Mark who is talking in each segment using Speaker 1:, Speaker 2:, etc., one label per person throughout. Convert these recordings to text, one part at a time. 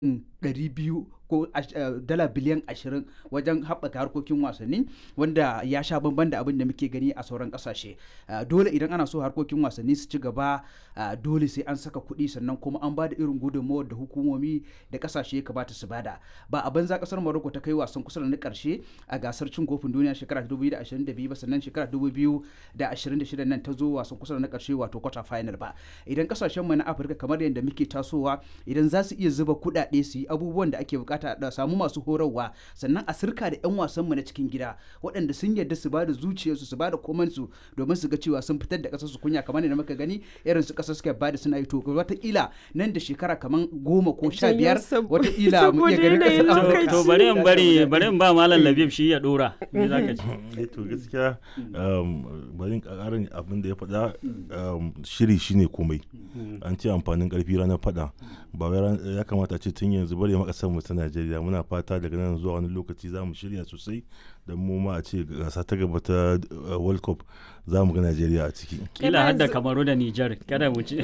Speaker 1: 200 ko dala biliyan 20 wajen haɓaka harkokin wasanni wanda ya sha bamban da abin da muke gani a sauran ƙasashe dole idan ana so harkokin wasanni su ci gaba dole sai an saka kuɗi sannan kuma an ba da irin gudunmawar da hukumomi da ƙasashe ya kamata su bada ba a banza ƙasar Morocco ta kai wasan kusa da na ƙarshe a gasar cin kofin duniya shekara 2022 ba sannan shekara 2026 nan ta zo wasan kusa da na ƙarshe wato quarter final ba idan ƙasashen mu na Afirka kamar yadda muke tasowa idan za su iya zuba kuɗaɗe su yi abubuwan da ake bukata da samu masu horarwa sannan a sirka da 'yan wasan mu na cikin gida waɗanda sun yarda su bada zuciyarsu su bada komansu domin su ga cewa sun fitar da ƙasar su kunya kamar yadda muka gani irin su ƙasar suka bada suna yi to wataƙila nan da shekara kamar goma ko sha biyar wataƙila mu iya ganin ƙasar
Speaker 2: to bari in bari bari in ba malam Labib shi ya dora me zaka ce
Speaker 3: to gaskiya bari in ƙarin abin da ya faɗa shiri shine komai an ce amfanin ƙarfi ranar faɗa ba wai ya kamata ce tun yanzu bari ma ƙasar mu ta Najeriya muna fata daga nan zuwa wani lokaci za mu shirya sosai da mu ma a ce gasa ta gaba ta World Cup za mu ga Najeriya a ciki.
Speaker 2: Kila har da Kamaru da Nijar kada mu ci.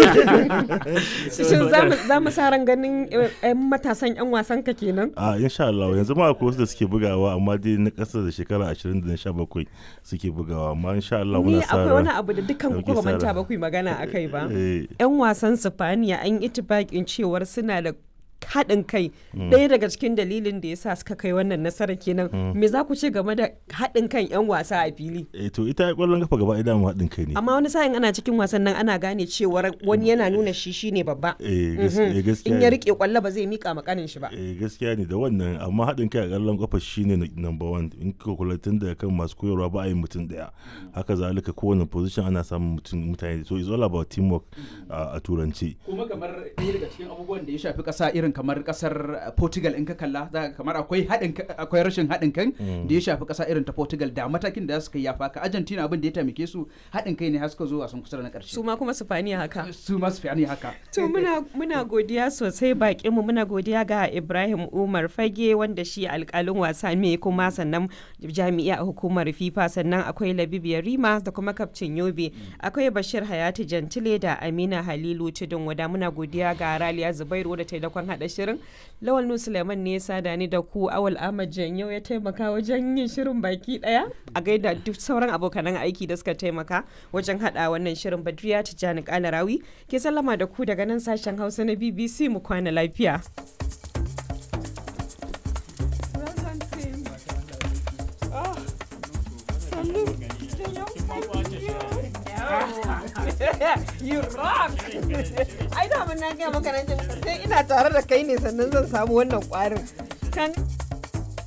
Speaker 4: Shin za mu sa ran ganin 'yan matasan 'yan wasan ka kenan?
Speaker 3: A insha Allah yanzu ma akwai wasu da suke bugawa amma dai na ƙasa da shekara 20 da na 17 suke bugawa amma insha Allah muna sa
Speaker 4: akwai wani abu da dukkan ku ba manta ba ku magana akai ba. 'Yan wasan Sifaniya an yi itibakin cewar suna da haɗin kai ɗaya daga cikin dalilin da ya sa suka kai wannan nasara kenan me za ku ce game da haɗin kan 'yan wasa a fili
Speaker 3: eh to ita ƙwallon kafa gaba idan haɗin kai ne
Speaker 4: amma wani sa'in ana cikin wasan nan ana gane cewar wani yana nuna shi shine babba
Speaker 3: eh gaskiya
Speaker 4: in ya rike kwallo ba zai mika makanin shi ba
Speaker 3: eh gaskiya ne da wannan amma haɗin kai a ƙwallon kafa shine number one in ka kula tun da kan masu koyarwa ba a yi mutum ɗaya haka zalika kowane position ana samun mutum mutane so it's all about teamwork a turanci
Speaker 1: kuma kamar ɗaya daga cikin abubuwan da ya shafi ƙasa irin kamar kasar Portugal in ka kalla za kamar akwai haɗin akwai rashin haɗin kan da ya shafi ƙasa irin ta Portugal da matakin da za su kai ya faka Argentina abin da ya taimake su haɗin kai ne har suka zo wasan kusa da na ƙarshe
Speaker 4: su ma kuma Spaniya haka
Speaker 1: su ma Spaniya haka
Speaker 4: to muna muna godiya sosai bakin mu muna godiya ga Ibrahim Umar Fage wanda shi alƙalin wasa ne kuma sannan jami'a a hukumar FIFA sannan akwai Labib Yarima da kuma kaftin Yobe akwai Bashir Hayati Jantile da Amina Halilu Tudun wada muna godiya ga Raliya Zubairu da taimakon haɗa shirin Lawal Nu Suleiman ne ya sada ni da ku Awal Ahmad Janyau ya taimaka wajen yin shirin baki daya a gaida duk sauran abokanan aiki da suka taimaka wajen hada wannan shirin Badriya Tijjani Kalarawi ke sallama da ku daga nan sashen Hausa na BBC mu kwana lafiya. you rock ai da mun na ga maka nan sai ina tare da kai ne sannan zan samu wannan kwarin kan